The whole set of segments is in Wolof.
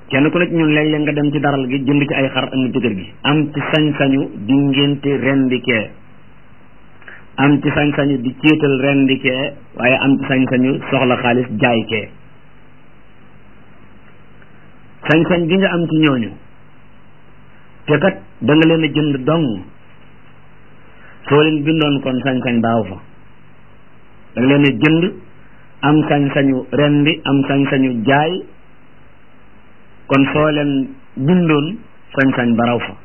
kenn ku ne ci ñun léeg-léeg nga dem ci daral gi jënd ci ay xar andi ci kër gi am ci sañ-sañu di ngénte rendikee am ci sañ-sañu di céetal rendikee waaye am ci sañ-sañu soxla xaalis jaay kee sañ-sañ bi nga am ci ñooñu te kat da nga leen a jënd dong soo leen bindoon kon sañ-sañ baaw fa da nga leen a jënd am sañ-sañu rendi am sañ-sañu jaay kon soo leen bindoon sañ-sañ baraw fa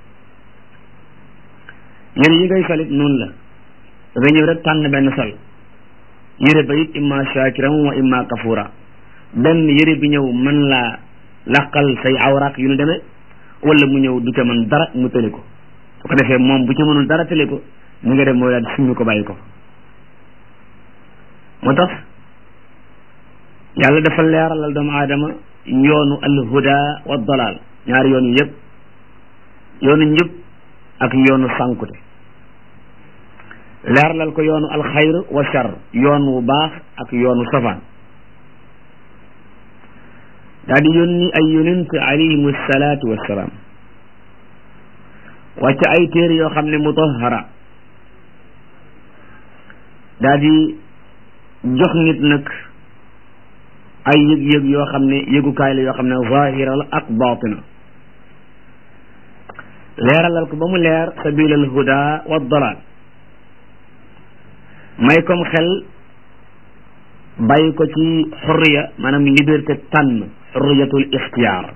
yére yi ngay solit noonu la da nga ñëw rek tànn benn sol yére ba it imma shakiran wa imma kafura benn yére bi ñëw mën laa laqal say awraak yu nu demee wala mu ñëw du ca mën dara mu tële ko su ko defee moom bu ca mënul dara tële ko ni nga dem mooy daal suñu ko bàyyi ko moo tax yàlla dafa leeralal doomu aadama yoonu alhuda wa dalal ñaari yoon yi yëpp yoonu njëb ak yoonu sànkute leeralal ko yoonu alxayr wa char yoon wu baax ak yoonu safaan daal di yónni ay yonent alayhim salaatu wassalaam wàcc ay téere yoo xam ne mutahara daal di jox nit nag ay yëg-yëg yoo xam ne yëgukaay la yoo xam ne zahira la ak batina leeralal ko ba mu leer sabilal huda wa dalal may kom xel bàyyi ko ci xurriya maanaam liberté tànn xurriyatul ixtiyaar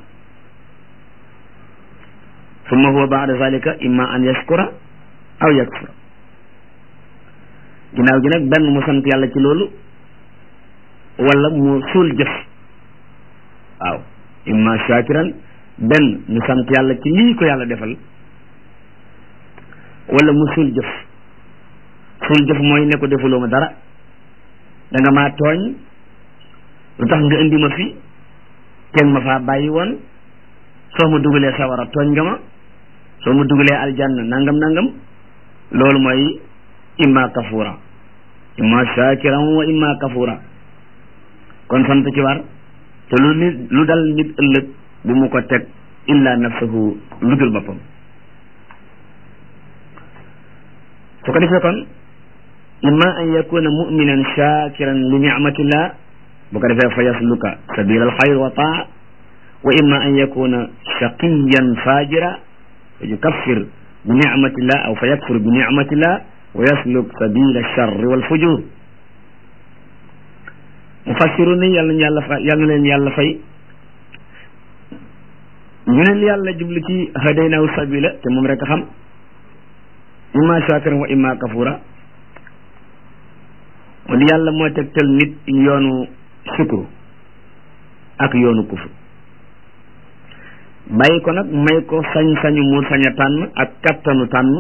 summa huwa baada zalika imma an yashkura aw yakfura ginnaaw gi nag benn mu sant yàlla ci loolu wala mu suul jëf waaw imma shakiran benn mu sant yàlla ci lii ko yàlla defal wala mu suul jëf suul jëf mooy ne ko defuloo ma dara da nga maa tooñ lu tax nga indi ma fi kenn ma faa bàyyi woon soo ma dugalee sawara tooñ nga ma soo ma dugalee aljanna nangam nangam loolu mooy imma kafura imma shakiran wa imma kafura kon sant ci war te lu nit lu dal nit ëllëg bu mu ko teg illa nafsahu lu dul boppam su ko defee kon imma an yakuna muminan shakiran li nicmatillah bu ko defee fa yasluka sabila alxayr wa taa wa imma an yakuna shaqiyan fajira fa yukaffir bi nicmatillah aw fa yakfur bi nicmatillah wa yasluk sabila alcharri walfujur mufassiru ni yàlla na yàlla fa yàlla na leen yàlla fay ñu ne yàlla jublu ci hadaynahu sabila te moom rek a xam imma shakiran wa imma kafura wala yàlla moo tegtal nit yoonu sukuru ak yoonu kufur bàyyi ko nag may ko sañ-sañu mu sañ a tànn ak kattanu tànn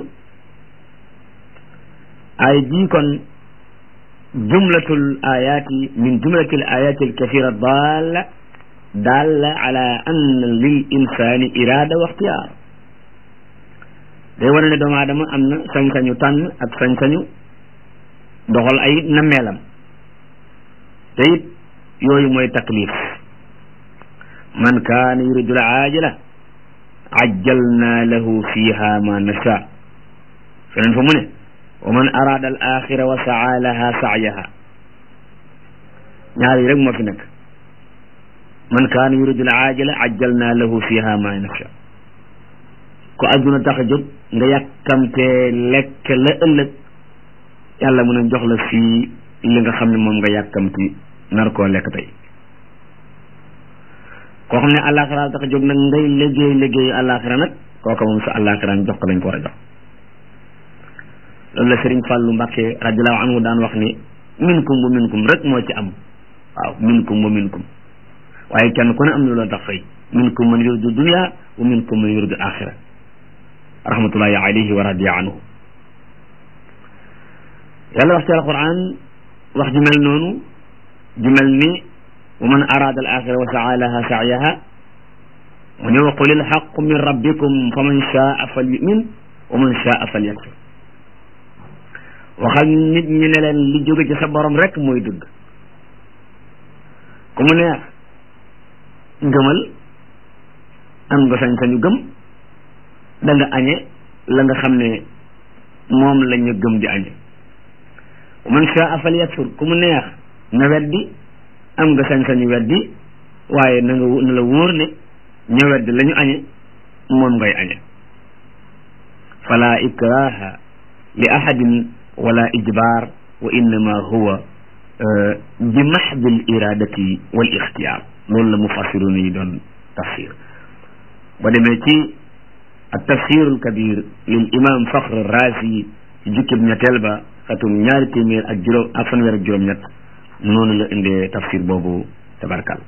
ay jii kon jumlatul ayati min jumlatil ayati alkathira dalla dalla ala anna lil insani irada wa ixtiyaar day wane ne doomu aadama am na sañ-sañu tànn ak sañ-sañu doxal ay nammeelam te it yooyu mooy taklif man kaana yuridu al aajila ajjalna lahu fiha ma nasha feneen fa mu ne wa man arada al axira wa saa laha saayaha ñaar yi rek moo fi nekk man kaana yuridu al aajila ajjalna lahu fiha ma nasha ko adduna tax a jóg nga yàkkamtee lekk la ëllëg yàlla mën a jox la fii li nga xam ne moom nga yàkkamti nar koo lekk tey koo xam ne àllaaxira tax a jóg nag ngay liggéey liggéeyu àllaaxira nag kooka moom sa àllaaxira jox ko lañ ko war a jox loolu la Sëriñ Fàllu Mbàkke radiallahu anhu daan wax ni minkum wa minkum rek moo ci am waaw minkum wa minkum waaye kenn ku ne am na loo tax fay minkum man yuridu dunya wa minkum man yuridu axira rahmatullahi alayhi wa radiya anhu yàlla wax ci alquran wax ju mel noonu ju mel ni wa man arada al axira wa saa laha saayaha mu ne wa qul il xaqu min rabbikum fa man shaa fal yumin wa man shaa fal yakfur waxal nit ñi ne leen li jóge ci sa borom rek mooy dëgg ku mu neex ngëmal am nga sañ-sañu gëm da nga añe la nga xam ne moom la ñu gëm di añe man shaa fal yakfur ku mu neex na weddi am nga sañ-sañu weddi waaye na nga na la wóor ne ña weddi la ñu añe moom ngay añe fala ikraha li ahadin wala ijbar wa innama huwa bi maxdi al iradati wal ixtiyaar loolu la mufassiruna yi doon tafsir ba demee ci ak tafsirul kabir lil imam faxr raasi ci jukkib ñetteel ba xatum ñaari téeméer ak juróom ak fanweer ak juróom-ñett noonu la indee tafsir boobu tabarkal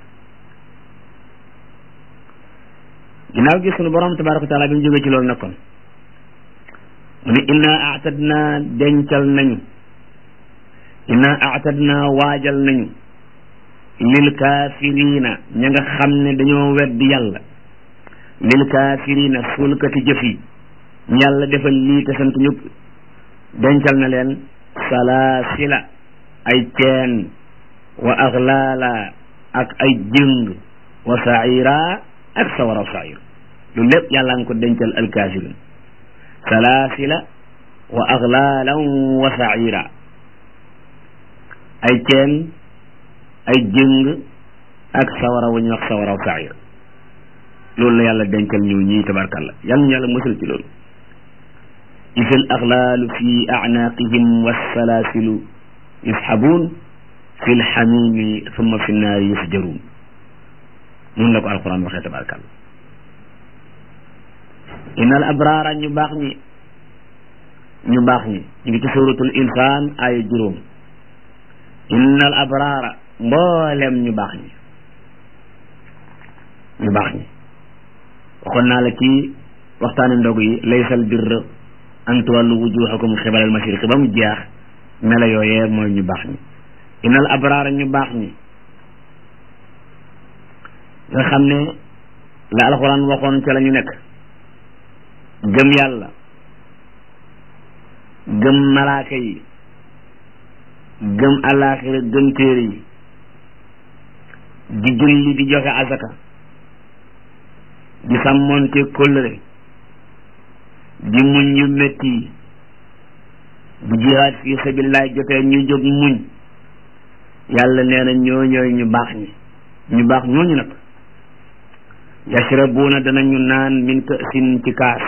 ginnaaw gi sunu borom tabaraka wa taala bi mu jógee ci loolu nekkoon mu ne inna aatadna dencal nañu inna aatadna waajal nañu lil kaafirina ña nga xam ne dañoo weddi yàlla lil kaafirina suulkati jëf yi yàlla defal lii te sant ñëpp dencal na leen salaasila ay ceen wa aglaala ak ay jëng wa saira ak sawara sair lu lépp yàlla nga ko dencal alkaafirin salaasila wa aglaalan wa saira ay ceen ay jëng ak sawara wu ñuy wax sawara sair loolu la yàlla dencal ñu ñii tabarkalla yàlla ñu yàlla musal ci loolu إذ الأغلال في أعناقهم والسلاسل يسحبون في الحميم ثم في النار يسجرون من لك القرآن وخير تبارك الله إن الأبرار نباخني نباخني نجي سورة الإنسان آية جروم إن الأبرار مولم نباخني نباخني وقلنا لك وقتان ndog yi laysal birr an tuwallu wujuhakum xibal al mashriq ba mu jeex mela yooyee mooy ñu baax ñi inal abraara ñu baax ñi nga xam ne la alxuraan waxoon ca la ñu nekk gëm yàlla gëm malaaka yi gëm alaaxira gëm téere yi di julli di joxe azaka di sàmmoonte kóllëre di muñ yu métti yi bu jihaad fi sabilillah jotee ñu jóg muñ yàlla nee na ñoo ñooy ñu baax ñi ñu baax ñooñu nag yashrabuuna danañu naan min ka'sin ci kaas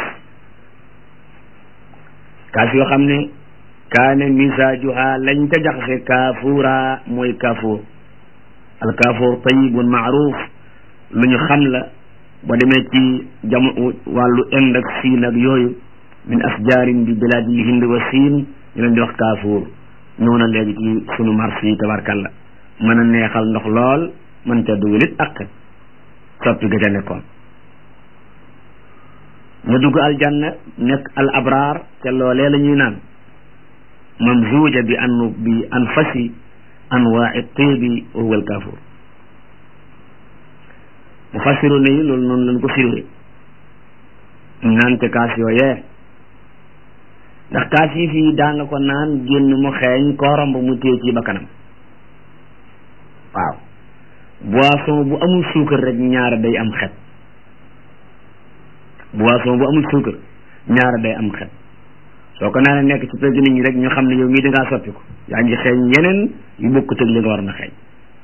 kaas yoo xam ne kaane misaajuha lañ ca jaxase kaafuura mooy kaafuur al kaafuur tayibun maaruf lu ñu xam la ba demee ci jam wàllu ind ak siin ak yooyu min asjaarin bi bilaadil hind wa siin ñu leen di wax kaafuur ñëw na léegi ci sunu marché yi tabarkalla mën a neexal ndox lool mën ca dugalit ak soppi ga ca nekkoon ñu dugg aljanna nekk al abraar te loolee la ñuy naan mamzuuja bi an bi anfasi anwaai tiibi wa huwa al kaafuur mufassiru ne yi loolu noonu lañ ko firee naan te kaas yooyee ndax kaas yi fii daa nga ko naan génn mu xeeñ koo romb mu téye ci bakkanam waaw boisson bu amul suukar rek ñaara day am xet boisson bu amul suukar ñaara day am xet soo ko naanee nekk ci pegg nit ñi rek ñu xam ne yow mii dangaa soppi ko yaa ngi xeeñ yeneen yu bokkut ak li nga war na xeeñ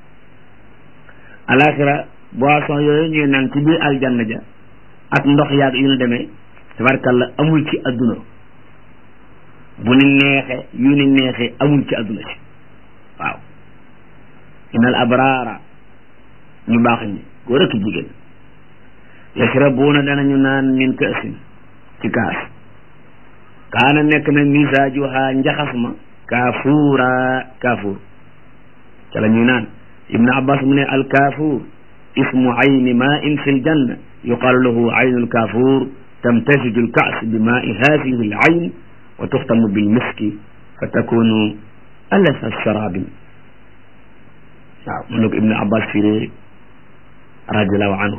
alaxira boisson yooyu ñuy naan ci biir aljanna ja ak ndox yaag yu ñu demee tabarkalla amul ci adduna bu ni neexe yu ni neexe amul ci adduna si waaw inal abraara ñu baax ñi góor ak jigéen yashrabuuna danañu naan min kaasin ci kaas kaana nekk na misaajuha njaxas ma kaafuura kaafuur ca la ñuy naan ibnu abbas mu ne al kaafuur ismu ayni main fi ljanna yuqaalu lahu aynu lkaafuur tamtasiju lkaas bi maai hadihi al ayn wa tuxtamu bilmiski fa takunu alasa sharabin waaw mun na ko ibnu abbas firee radiallahu anhu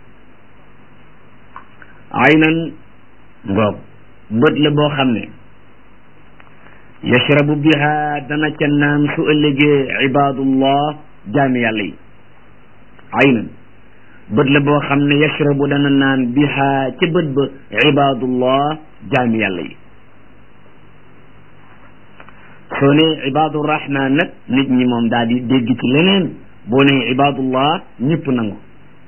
aynan ngoog bët la boo xam ne yashrabu biha dana ca naan su ëllëgee ibadullah jaami yàlla yi aynan bët la boo xam ne yashrabu dana naan biha ca bët ba ibadullah jaami yàlla yi soo ne ibadurrahman nag nit ñi moom daal di dégg ci leneen boo ne ibadullah ñëpp nangu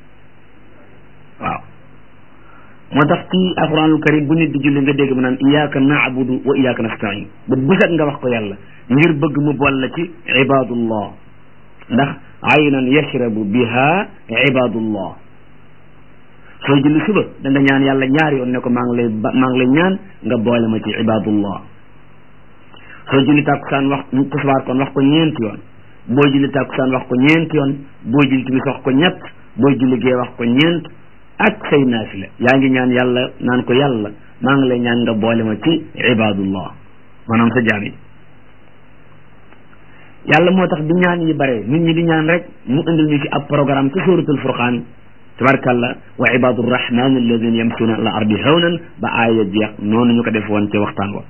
waaw moo tax ci alquranul karim bu nit di julli nga dégg mu naan iyyaka na'budu wa iyyaka nasta'in ba bu set nga wax ko yàlla ngir bëgg mu bool la ci ibadullah ndax aynan yashrabu biha ibadullah soo julli suba da nga ñaan yàlla ñaari yoon ne ko maa ngi lay maa ngi lay ñaan nga boole ma ci ibadullah soo julli tàkkusaan wax tisbaar kon wax ko ñeenti yoon boo julli tàkkusaan wax ko ñeenti yoon boo julli timis wax ko ñett boo julli gee wax ko ñeent ak say naafila yaa ngi ñaan yàlla naan ko yàlla maa ngi lay ñaan nga boole ma ci ibadullah maanaam sa jaam yi yàlla moo tax bi ñaan yi bare nit ñi di ñaan rek mu indil ñu ci ab programme ci suratul furqaan tabarkalla wa ibadu rrahman alladina yamsuna ala ardi hawnan ba aaya jeex noonu ñu ko def woon ci waxtaan wa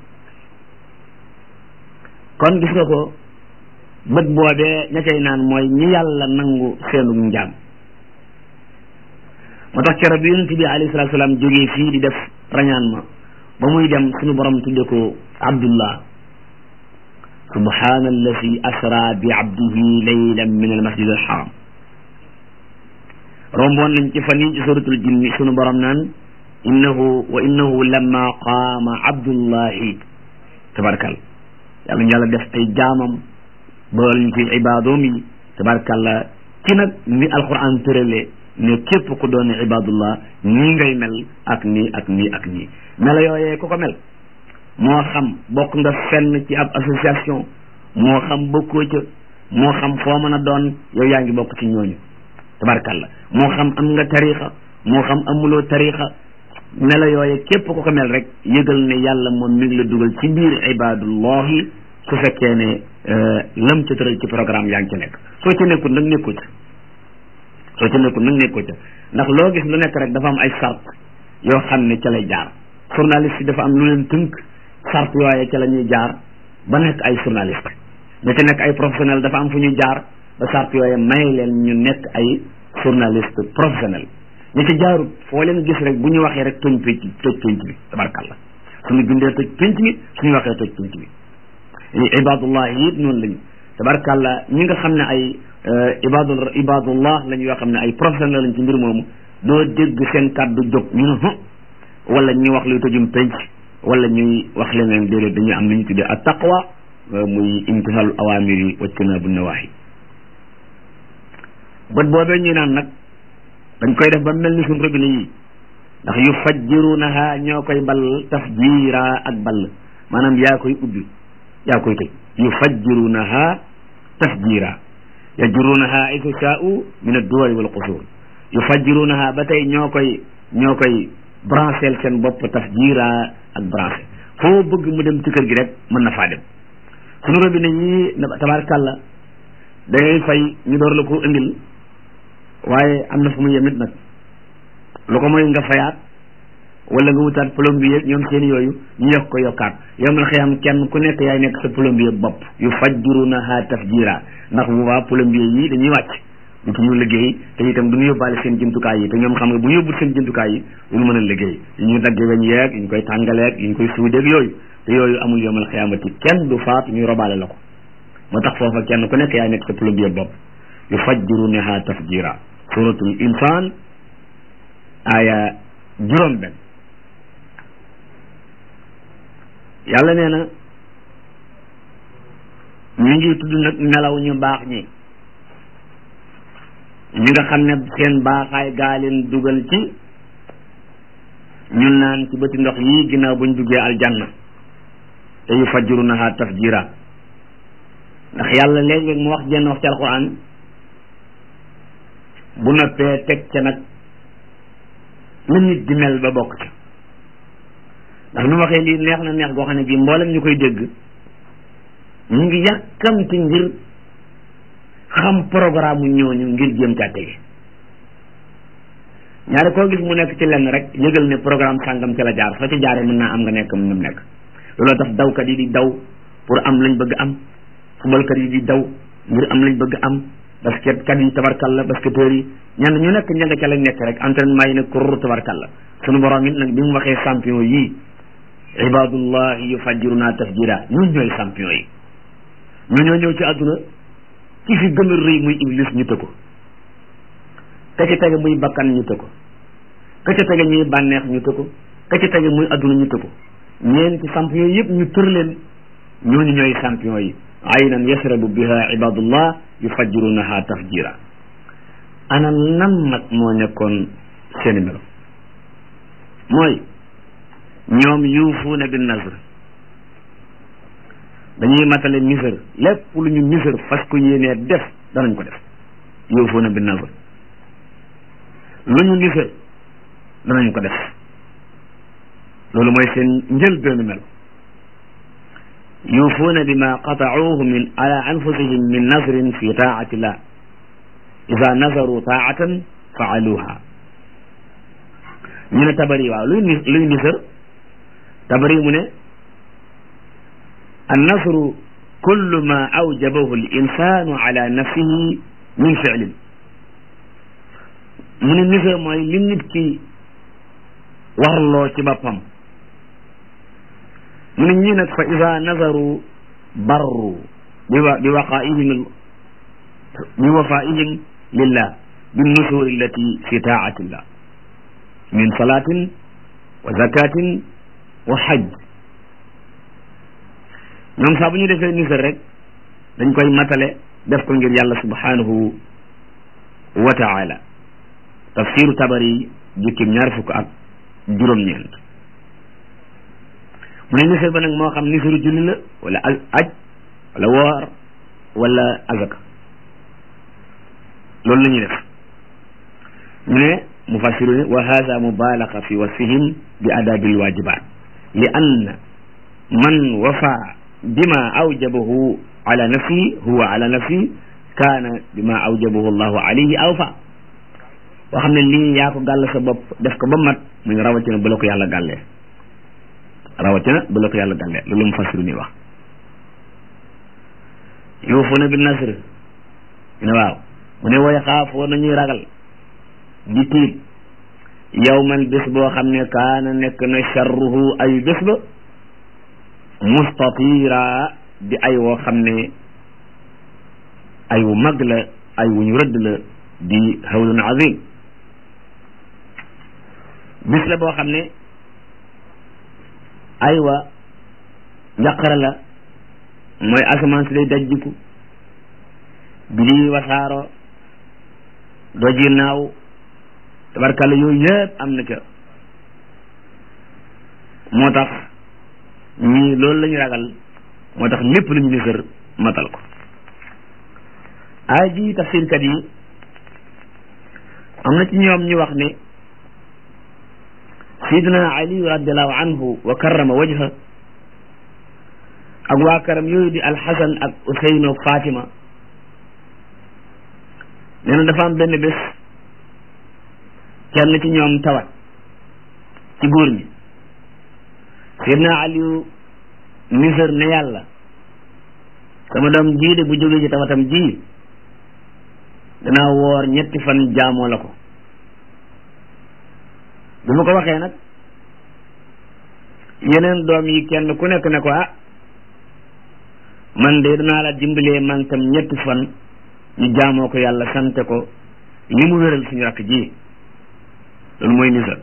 kon gis nga ko bët boobee ña cay naan mooy ñi yàlla nangu seenu njaam moo tax keroog bi yonent bi alayhi salatu salaam jógee fii di def rañaan ma ba muy dem suñu borom tudde ko abdullah subhana alladi asra bi abdihi laylan min almasjid alharam romboon nañ ci fan yi ci suratul jinni suñu borom naan innahu wa innahu lamma qaama abdullahi tabarkal yàlla ñu yàlla def ay jaamam bool ñu ci ibaadoom yi tabarkalla ci nag ni alquran tëralee ne képp ku doon ibadullah nii ngay mel ak nii ak nii ak nii mela yooyee ku ko mel moo xam bokk nga fenn ci ab association moo xam bokkoo ca moo xam foo mën a doon yow yaa ngi bokk ci ñooñu tabarkalla moo xam am nga tarixa moo xam amuloo tarixa mela yooye képp ku ko mel rek yëgal ne yàlla moom mi ngi la dugal ci biir ibadullahi su fekkee ne lam ca tëral ci programme yaa ngi ci nekk soo ci nekkul nag nekkoo ca soo ci nekkul nag nekkoo ca ndax loo gis lu nekk rek dafa am ay sart yoo xam ne ca lay jaar journaliste yi dafa am lu leen tënk sart yooye ca la ñuy jaar ba nekk ay journaliste ña ca nekk ay professionnel dafa am fu ñuy jaar ba sart yooye may leen ñu nekk ay journaliste professionnel ñi ci jaarut foo leen gis rek bu ñu waxee rek toj pénc toj pénc bi tabarkalla suñu bindee toj pénc bi suñu waxee toj pénc bi ibadullah yi it noonu lañu tabarkalla ñi nga xam ne ay ibadu ibadullah lañu yoo xam ne ay professionnel lañ ci mbir moomu doo dégg seen kàddu jóg ñu ne hu wala ñuy wax luy tojum pénc wala ñuy wax leneen déedéet dañuy am lu ñu tuddee at taqwa muy imtisaalu awamir yi wajtinaabu nawaahi bët boobee ñuy naan nag dañ koy def ba mel ni suñ robinet yi ndax yu fajjirunaha ñoo koy ball tafjiira ak ball maanaam yaa koy ubbi yaa koy tëj yu fajjirunaha tafjiira yajrunaha aytu shaa'u min ad-duwari wal qusur yu fajjirunaha ba tey ñoo koy ñoo koy branchel seen bopp tafjiira ak branché foo bëgg mu dem ci kër gi rek mën na faa dem suñu robinet yi tabaarkàlla da ngay fay ñu door la ko indil waaye am na fu mu yemit nag lu ko mooy nga fayaat wala nga wutaat plombier ñoom seen yooyu ñu yokk ko yokkaat yow man xëyam kenn ku nekk yaay nekk sa plombier bopp yu fajjirunaha tafjira ndax bu baa plombier yi dañuy wàcc du ñu liggéey te itam du ñu yóbbaale seen jumtukaay yi te ñoom xam nga bu ñu yóbbul seen jumtukaay yi du ñu mën a liggéey yi ñu dagge weñ yeeg yi ñu koy tàngaleeg yi ñu koy suudeeg yooyu te yooyu amul yomal xiyamati kenn du faat ñuy robaale la ko moo tax foofa kenn ku nekk yaay nekk sa plombier bopp yu fajjirunaha tafjira suratul insaan aya juróom benn yàlla nee na ñu ngi tudd nag melaw ñu baax ñi ñi nga xam ne seen baaxaay gaa leen dugal ci ñu naan ci bëti ndox yi ginnaaw buñ duggee aljanna te yu fajjirunaha tafjira ndax yàlla léeg-léeg mu wax jenn wax ci alquran bu noppee teg ca nag la nit di mel ba bokk ca ndax nu waxee lii neex na neex goo xam ne bii mboolem ñu koy dégg ñu ngi yàkkamti ngir xam programme mu ñooñu ngir jéem caa tege ñaari koo gis mu nekk ci lenn rek yëgal ne programme sàngam ci la jaar soo ci jaaree mën naa am nga nekk mën na nekk looloo tax dawkat yi di daw pour am lañ bëgg am fubalkat yi di daw ngir am lañ bëgg am basket kat yi tabarkalla basketteurs yi ñenn ñu nekk ña nga ca lañ nekk rek entraînement yi ne kur tabarkalla sunu borom it nag bi mu waxee champion yii ibadullah yufajjiruna tafjira ñun ñooy champion yi ñu ñoo ñëw ci àdduna ki fi gën a rëy muy iblis ñu tëkko ka ci tege muy bakkan ñu tëkko ka ci tege ñuy bànneex ñu tëkko ka ci tege muy àdduna ñu tëkko ñeenti champion yëpp ñu tër leen ñooñu ñooy champion yi aynan yasrabu biha ibadullah yufajjirunaha tafjira ana nan nag moo nekkoon seeni melo mooy ñoom yuufuuna bin nazr dañuy matale nisër lépp lu ñu nisër fas ko yéenee def danañ ko def yuufuuna bin nazr lu ñu nisër danañ ko def loolu mooy seen njël benn melo yuufuuna bima qatauhu min ala anfusihim min nazrin fi taati llah ida nazaru taatan faaluha ñu ne tabari waaw luy ni luy nisër tabari mu ne annasru kullu ma awjabahu al insanu ala nafsihi min fi'lin mu ne nisër mooy li nit ki warloo ci boppam mu ne ñii nag fa ida nazaru barru bi wa bi waqaihim bi wafaihim lillah binnusuri allati fi taatillah min salatin wa zakatin wa hajj ñoom saa bu ñu defee nisar rek dañ koy matale def ko ngir yàlla subhanahu wa taala tafsiru tabari jukkim ñaar fukk ak juróom-ñeent mu ne nisar ba nag moo xam nisaru julli la wala aj wala woor wala azaka loolu la ñuy def ñu ne mufassiruna wa hada mubalaga fi wasfihim bi adabi alwajibat li anna man wafa bima awjabahu ala nafsi huwa ala nafsi kaana bima awjabahu allahu alayhi awfa boo xam ne lii yaa ko gàll sa bopp def ko ba mat muy rawatina bu la ko yàlla gàllee rawatina bu la ko yàlla gàllee loolu mufassiru ni wax yuufuuna bi nasr ne waaw mu ne way xaafoo nañuy ragal di tiit yawman bés boo xam ne kaana nekk na charruhu ay bés ba mustatira di ay woo xam ne ay wu mag la ay wu ñu rëdd la di hawlun azim bis la boo xam ne aywa njaqara la mooy asamaan si day dajjiku bi di wasaaro doji naaw tabarkalla yooyu yëpp am na ca moo tax ñii loolu la ñu ragal moo tax lépp lu ñu nisër matal ko ay ji tafsirkat yi am na ci ñoom ñu wax ne sidna ali radiallahu anhu wa karrama wajha ak waa karam yooyu di alxasan ak useyno fatima nee na dafa am benn bés kenn ci ñoom tawat ci góor ñi sidna aliyu nisër ne yàlla sama doom jii de bu jógee ci tawatam ji danaa woor ñetti fan jaamoo la ko bi ma ko waxee nag yeneen doom yi kenn ku nekk ne ko ah man de danaa la dimbalee man tam ñetti fan ñu jaamoo ko yàlla sante ko li mu wéral suñu rakk ji loolu mooy nisar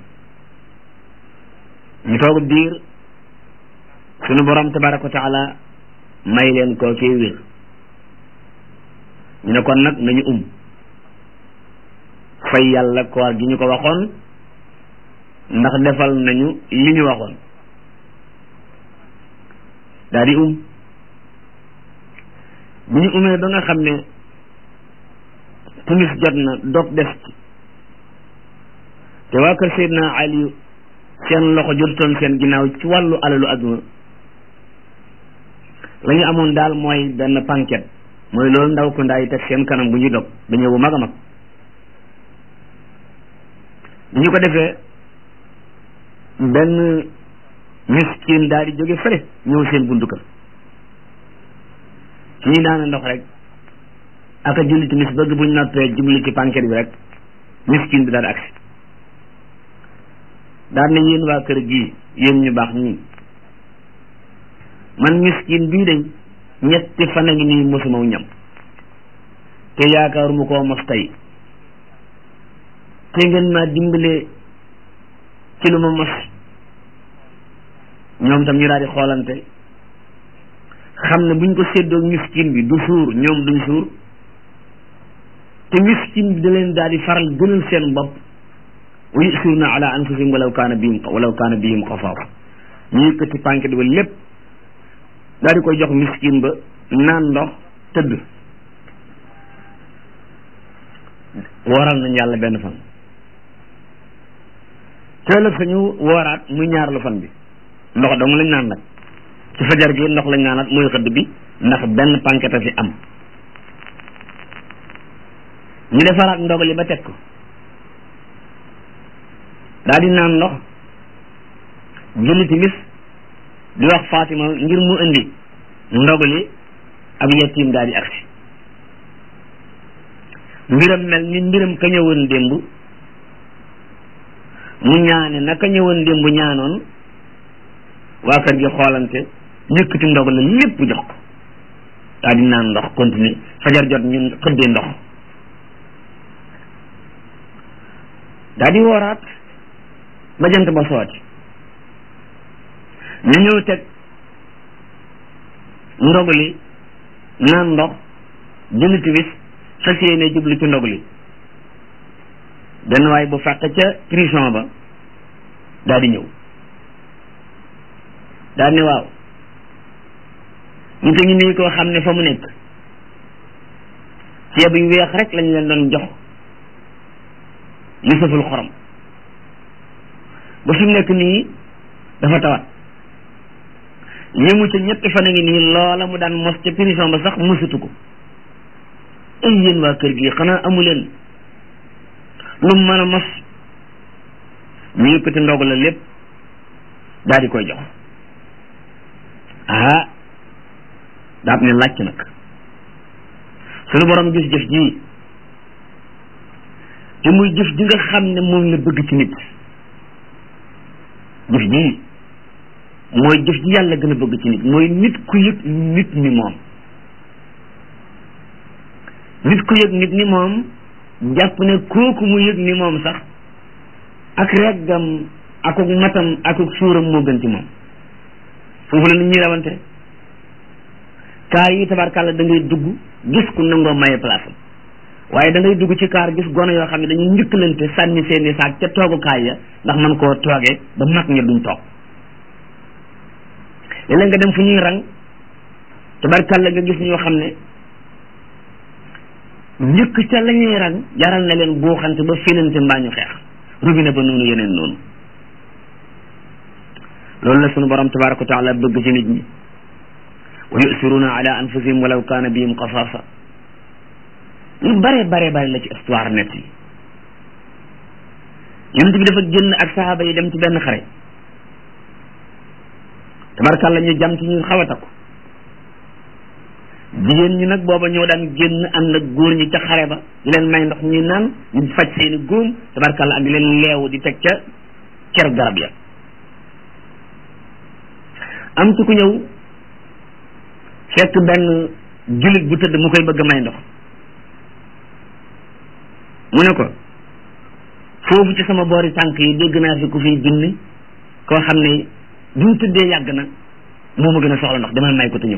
ñu toog diir suñu borom tabaraka wa taala may leen koo kii wér ñu ne kon nag nañu um fay yàlla koor gi ñu ko waxoon ndax defal nañu li ñu waxoon daal di um bi ñu umee ba nga xam ne timis jot na dog des ci te waa kër Seydina Ali seen loxo jotutoon seen ginnaaw ci wàllu alalu adduna la ñu amoon daal mooy benn panket mooy loolu ndaw ko ndaa yi teg seen kanam bu ñuy dog dañoo bu mag a mag bi ñu ko defee benn miskin daal di jóge fële ñëw seen buntu kër kii naan ndox rek aka julli timis bëgg buñ noppee jubli ci panket bi rek miskin bi daal agsi daal ne yéen waa kër gii yéen ñu baax ñii man miskin bii dañ ñetti fan a ngi nii mosumaw ñam te yaakaaruma koo mos tey te ngeen ma dimbale ci lu ma mos ñoom tam ñu daal di xoolante xam ne buñ ko séddoo miskin bi du suur ñoom duñ suur te miskin bi da leen daal di faral gënal seen bopp wa yusiruna ala anfusihim walaw kaana bihim walaw kaana bihim xasaasa ñu yëkkati pànket ba lépp daal di koy jox miskin ba naan ndox tëdd wooral nañ yàlla benn fan teelëg sañu wooraat muy ñaar lu fan bi ndox dong lañ naan nag ci fajar gi ndox lañ naanaat mooy xëdd bi ndax benn pànket a fi am ñu defaraat ndogali ba teg ko daal di naan ndox julli timis di wax Fatima ngir mu indi ndogali ab yettiim daal di agsi mbiram mel ni mbiram ka ñëwoon démb mu ñaane naka ñëwoon démb ñaanoon waa kër gi xoolante yëkkati ndogal la lépp jox ko daal di naan ndox continuer fajar jot ñun xëddee ndox daal di wooraat ba jant ba sooti ñu ñëw teg ndogali naan ndox julli timis fas yéene jublu ci ndogali benn waay bu fàq ca prison ba daal di ñëw daal ne waaw ñu te ñu nii koo xam ne fa mu nekk ceeb yu weex rek lañ leen doon jox yu sëful xorom ba fi mu nekk nii dafa tawat yéemu ca ñetti fan a ngi nii loola mu daan mos ca prison ba sax mosatu ko ay yéen waa kër gi xanaa amu leen lu mu mën a mos ñu yëkkati ndog la lépp daal di koy jox ah daat ne làcc nag sunu borom gis jëf ji te muy jëf ji nga xam ne moom la bëgg ci nit jëf ji mooy jëf ji yàlla gën a bëgg ci nit mooy nit ku yëg nit ni moom nit ku yëg nit ni moom jàpp ne kooku mu yëg ni moom sax ak reggam akuk matam akuk suuram moo gën ci moom foofu la nit ñuy rawante kaar yi tabarkàlla da ngay dugg gis ku nangoo maye place am waaye da ngay dugg ci kaar gis gone yoo xam ne dañuy njëkkalante sànni seeni saak ca toogukaay ya ndax man koo toogee ba mag ña duñ toog léeg-léeg nga dem fu ñuy rang tabarkàlla nga gis ñoo xam ne njëkk ca la ñuy rang jaral na leen buuxante ba filante mbaa ñu xeex robinet ba noonu yeneen noonu loolu la sunu borom tabaraka wa taala bëgg ci nit ñi wa yusiruna ala anfusihim walaw kaana bihim xasaasa lu bare bare bare la ci histoire net yi yonent bi dafa génn ak sahaaba yi dem ci benn xare tabarkàlla ñu jam ci ñu xaw a takku jigéen ñi nag booba ñoo daan génn ànd ak góor ñi ca xare ba di leen may ndox ñuy naan ñu faj seeni góom tabarkàlla ak di leen leewu di teg ca cer garab ya am ci ku ñëw fekk benn jullit bu tëdd mu koy bëgg may ndox mu ne ko foofu ci sama boori tànk yi dégg naa fi ku fiy bind koo xam ne bi mu tëddee yàgg na moo ma gën a soxla ndox demal may ko te ñëw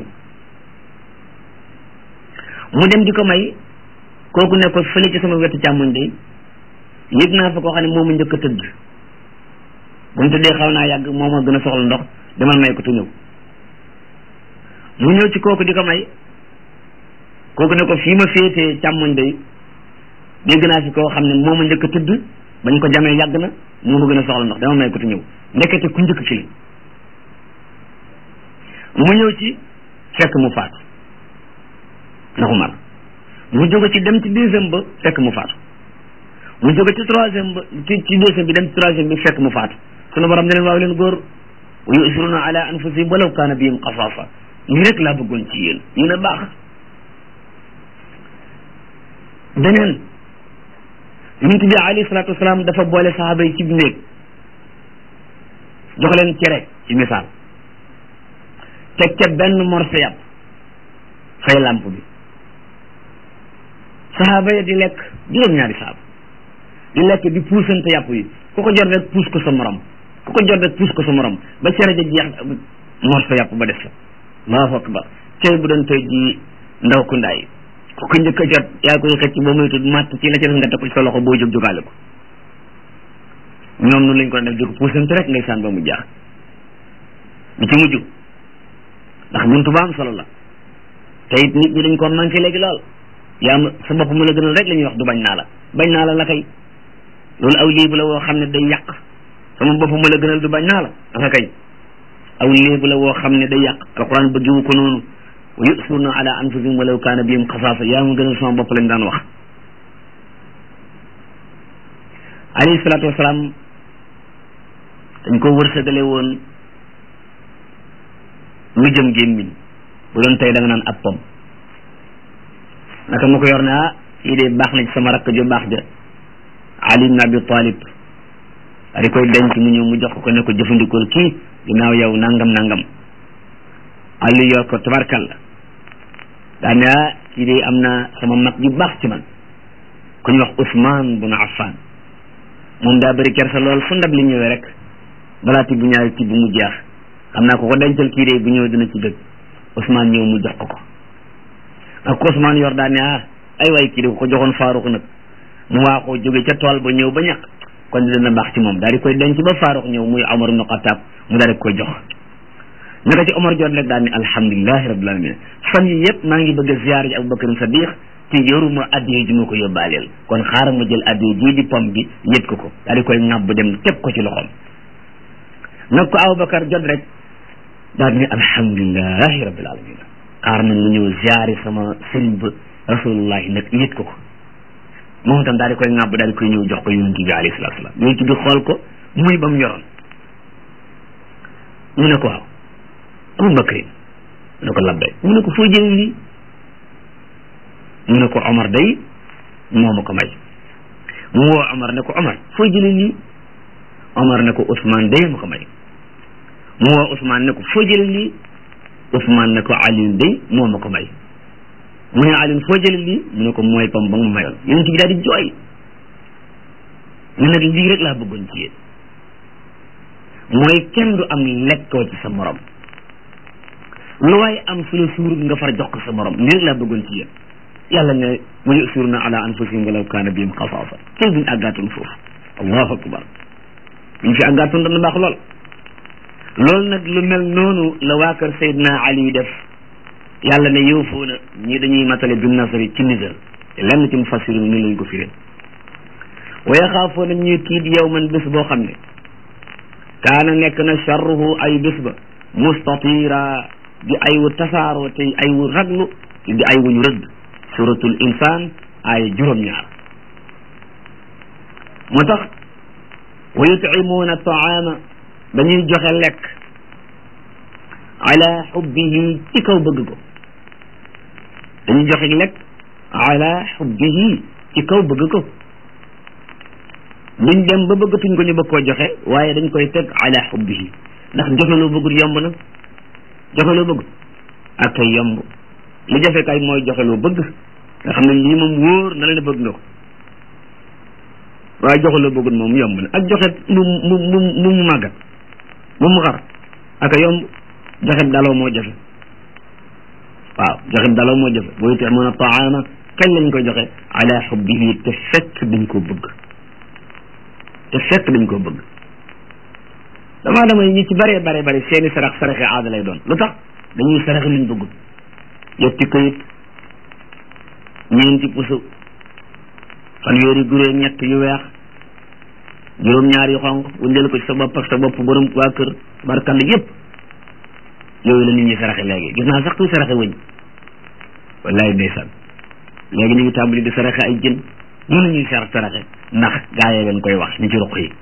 mu dem di ko may kooku ne ko fële ci sama wetu càmmoñ de yëg naa fa koo xam ne moo ma njëkk a tëdd bu mu tëddee xaw naa yàgg moo ma gën a soxla ndox demal may ko te ñëw mu ñëw ci kooku di ko may kooku ne ko fii ma féetee càmmoñ day dégg naa fi koo xam ne moo ma njëkk a tëdd bañ ko jamee yàgg na moo ma gën a soxla ndox dama may ko te ñëw ndekete ku njëkk ci la mu ñëw ci fekk mu faatu ndaxu mar mu jóge ci dem ci deuxième ba fekk mu faatu mu jóge ci troisième ba ci ci deuxième bi dem ci troisième bi fekk mu faatu sunu borom ne leen waaw leen góor wa yusiruna ala anfusihim walaw kaana bihim xasaasa lii rek laa bëggoon ci yéen yéen a baax beneen yonent bi alayhi salaatu wasalaam dafa boole saxaaba yi ci néeg jox leen cere ci misaal teg ca benn morso yàpp fay làmp bi saxaaba ya di lekk juróom-ñaari saaba di lekk di puusante yàpp yi ku ko jot rek puus ko sa morom ku ko jot rek puus ko sa morom ba cere ja jeex morso yàpp ba def sa allahu akbar cere bu doon tey ji ndaw ku ndaay ku ko njëkk a jot yaa koy xëcc ba muy tudd màtt ci la ca def nga teg ko ci sa loxo boo jóg jógaale ko ñoom noonu lañ ko def di ko puusante rek ngay saan ba mu jaax bi ci mujj ndax buntu ba am solo la te it nit ñi dañ ko manqué léegi lool yaa ma sa bopp mu la gënal rek la ñuy wax du bañ naa la bañ naa la la kay loolu aw léebu la woo xam ne day yàq sama bopp mu la gënal du bañ naa la aka kay aw léebu la woo xam ne day yàq alquran bëggiwu ko noonu wa yusuruna ala anfusihim walaw kaana bihim xasaasa yaa ma gënal sama bopp lañ daan wax alayhi salaatu wasalaam dañ ko wërsëgale woon lu jëm gémmiñ bu doon tey da nga naan ab pom naka ma ko yor ne ah fii de baax na ci sama rakk ju baax ja Ali ibn Abi Talib di koy denc mu ñëw mu jox ko ne ko jëfandikool kii ginnaaw yow nangam nangam Ali yor ko tabarkal la daan ne ah kii de am na sama mag ju baax ci man ku ñu wax Ousmane bun Affan moom daa bëri kersa lool fu ndab li ñëwee rek balaa tibb ñaari tibb mu jeex xam naa ko ko dencal kii de bu ñëwee dina ci dëgg Ousmane ñëw mu jox ko ko ak ko Ousmane yor daan ne ah ay waay kii de ko joxoon Faaruq nag mu waaxoo jóge ca tool ba ñëw ba ñàkk kon dina baax ci moom daal di koy denc ba Faaruq ñëw muy Omar ibn Khattab mu daal di koy jox naka ci Omar jot rek daal ni alhamdulilahi rabbil alamin fan yi yëpp maa ngi bëgg a ziyaar ji Abubakar Sadiq te yoruma addiye ji ma ko yóbbaaleel kon xaaral ma jël addiye jii di pom bi yët ko ko daal di koy ŋàbb dem teg ko ci loxoom nag ko Abubakar jot rek daal di ne alhamdulilahi rabbil alamin xaar na mu ñëw ziyaari sama sëriñ ba rasulullahi nag yët ko ko moom itam daal di koy ŋàbb daal di koy ñëw jox ko yonent bi alayhi salaatu salaam yonent bi xool ko muy ba mu yoroon mu ne ko waaw Abu Bakrin mu ne ko labbay mu ne ko foo jëlee lii mu ne ko Omar day moo ma ko may mu woo Omar ne ko Omar foo jëlee lii Omar ne ko Ousmane day ma ko may mu woo Ousmane ne ko foo jëlee lii Ousmane ne ko Alioune day moo ma ko may mu ne Alioune foo jëlee lii mu ne ko mooy pam ba nga ma mayoon yonent bi daal di jooy mu nag lii rek laa bëggoon ci yéen mooy kenn du am lekkoo ci sa morom lu waaye am su la suurut nga far jox ko sa morom lii rek laa bëggoon ci yéen yàlla ne wa yusiruuna ala anfusihim walaw kaana bihim xasaasa tey buñ àggaatoon foofu allahu akbar buñ fi àggaatoon dana baax lool loolu nag lu mel noonu la waa kër Seydina Ali def yàlla ne yoofuuna ñii dañuy matale bin nasari ci nisal te lenn ci mufassiru ni lañ ko firee wa yaxaafoona ñuy tiit yow man bés boo xam ne kaana nekk na charruhu ay bés ba mustatira di ay wu tasaaroo te ay wu raglu di ay wu ñu rëdd suratul insaan ay juróom-ñaar moo tax wa yutcimuuna taama dañuy joxe lekk ala xubbihi ci kaw bëgg ko dañuy joxe lekk ala xubbihi ci kaw bëgg ko duñ dem ba bëggatuñ ko ñu bëgg koo joxe waaye dañ koy teg ala xubbihi ndax joxe loo bëggut yomb na joxe loo bëgg ak kay yomb li jafe kay mooy joxe loo bëgg nga xam ne lii moom wóor na la ne bëgg nga ko waaye joxe loo bëggut moom yomb na ak joxe mu mu mu mu mu màggat mu mu xar ak a yomb joxe daloo moo jafe waaw joxe daloo moo jafe boo yutee mën a taama kañ lañ koy joxe ala xubbihi te fekk dañ ko bëgg te fekk dañ ko bëgg damaa dama ñi ci bare bare bare seeni sarax saraxe aada lay doon lu tax dañuy saraxe luñ bëggul yetti këyit ñeenti pusu fanweeri gurée ñett yu weex juróom-ñaar yu xonq wundeel ko ci sa bopp ak sa bopp borom waa kër barkall yépp yooyu la nit ñi saraxe léegi gis naa sax kuy saraxe wëñ wallaay ndeysaan léegi ñu ngi tàmbali di saraxe ay jën ñu la ñuy sarax saraxe ndax gaayee leen koy wax ni ci ruq yi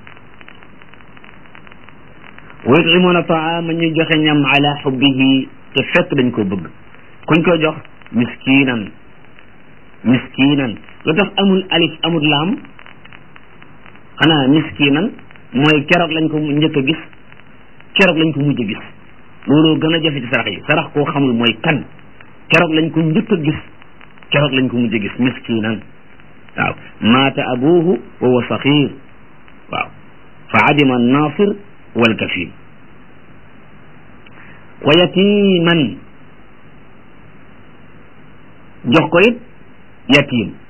wa yut'imuna taama ñuy joxe ñam ala xubbihi te fekk dañ ko bëgg kuñ ko jox miskinan miskinan lu tax amul alif amul laam xanaa miskinan mooy keroog lañ ko njëkk a gis keroog lañ ko mujj a gis looloo gën a jafe ci sarax yi sarax koo xamul mooy kan keroog lañ ko njëkk a gis keroog lañ ko mujj a gis miskinan waaw maata abuhu wa huwa saxir waaw fa adima annasir walkafil wa yatiman jox ko it yatim